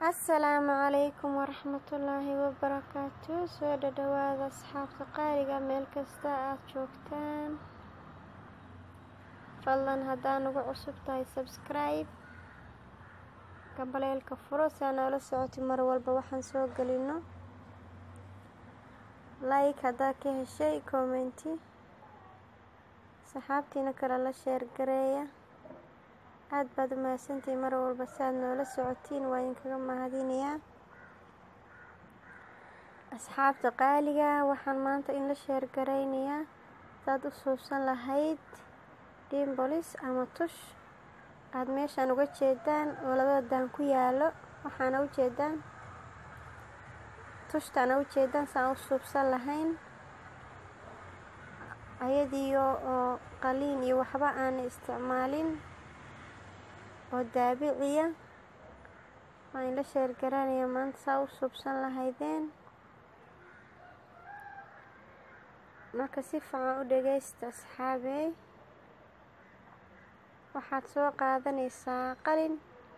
asalaamu calaykum waraxmatullaahi wabarakaatu soo dhadhawaada asxaabta qaaliga meel kasta aad joogtaan fadlan haddaa nagu cusub tahay sabskribe gambaleelka furo saa noola socoti mar walba waxaan soo gelino like haddaa ka heshay commenti saxaabtiina kale la sheergareeya aada baad u mahadsantihiin mar walba saaad noola socotiin waa idinkaga mahadinayaa asxaabta qaaliga waxaan maanta in la sheergaraynayaa hadaad u suubsan lahayd dimbolis ama tush aada meeshaan uga jeedaan oo labada daan ku yaalo waxaana u jeedaan tushtaana u jeedaan saan u suubsan lahayn ayadiyo oo qaliin iyo waxba aana isticmaalin oo daabiciya waa in la sheergaraanaya maanta saa u suubsan lahaydeen marka si fiican u dhageysta asxaabey waxaad soo qaadanaysaa qalin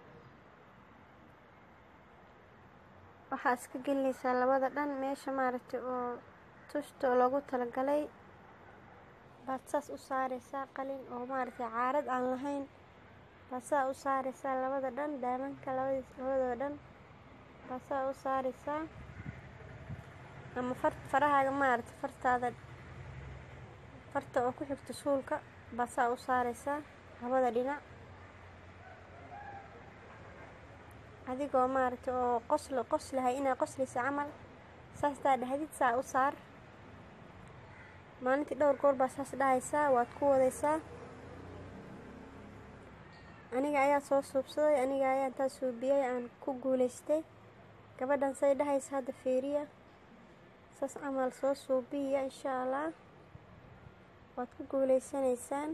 waxaad iska gelinaysaa labada dhan meesha maaragtay oo tushta oo loogu talagalay baad saas u saareysaa qalin oo maaragtay caarad aan lahayn baad saa u saareysaa labada dhan daamanka labadiis labadooda dhan baad saa u saareysaa ama far farahaaga maaragtay fartaada farta oo ku xigta suulka baad saa u saareysaa labada dhinac adigoo maaragtay oo qoslo qoslahay inaa qoslaysa camal saastaa dhahdid saa u saar maalintii dhowr goor baa saas dhahaysaa waad ku wadaysaa aniga ayaa soo suubsaday aniga ayaa intaa suubiyey aan ku guuleystay gabadhan say dhahaysa hadda fiiriya saas camal soo suubiya insha allah waad ku guuleysanaysaan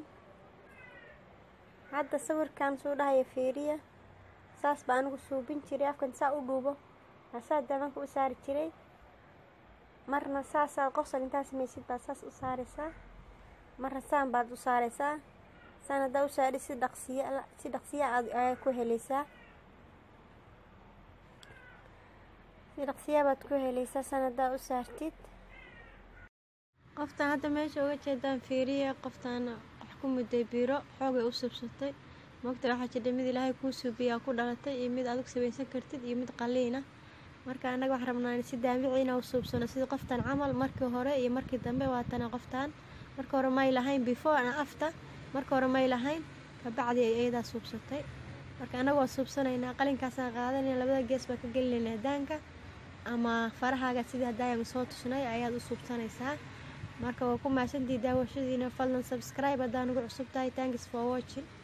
hadda sawirkan suu dhahaya fiiriya saas baa anigu suubin jiray afkan saa u dhuubo asaa daamanka u saari jiray marna saasaad qosol intaa samaysid baad saas u saareysaa marna saan baad u saareysaa saan haddaa u saadhi si dhaqsiya si dhaqsiya aad ayaa ku helaysaa si dhaqsiyaa baad ku helaysaa saan haddaa u saartid qoftaan hadda meesha uga jeedaan fiiriya qoftaan wax ku mudday biro xoogay u subsatay moogta waxaa jidha mid ilaahay kuu suubiyaa ku dhalatay iyo mid adag samaysan kartid iyo mid qaliina marka annaga waxaan rabnaa si daamiciina u suubsano sida qoftan camal markii hore iyo markii dambe waatana qoftaan marka hore may lahayn before ana after marka hore may lahayn kabacdi ay ayadaa suubsatay marka annaga waa suubsanaynaa qalinkaasaan qaadanayna labada gees baa ka gelinaynaa daanka ama farahaaga sidii haddaayaan soo tusnay ayaad u suubsanaysaa marka waa ku mahadsantii daawashadiina fadlan subscribe haddaa nagu cusub tahay thanks for watching